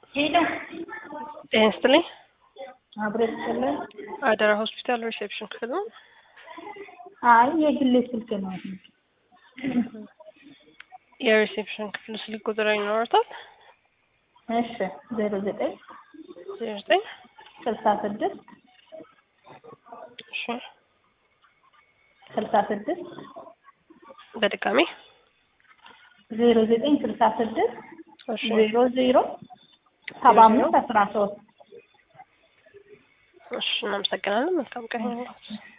ሄሎ ጤና ይስጥልኝ። አብሮ ይስጥልን። አደራ ሆስፒታል ሪሴፕሽን ክፍል ነው። አይ የግሌ ስልክ ነው። የሪሴፕሽን ክፍል ስልክ ቁጥር ይኖረታል? እሺ ዜሮ ዘጠኝ ዜሮ ዘጠኝ ስልሳ ስድስት እሺ ስልሳ ስድስት በድጋሚ ዜሮ ዘጠኝ ስልሳ ስድስት እሺ ዜሮ ዜሮ ሰባ አምስት አስራ ሶስት እሺ እናመሰግናለን። መልካም ቀን ይሁንልዎት።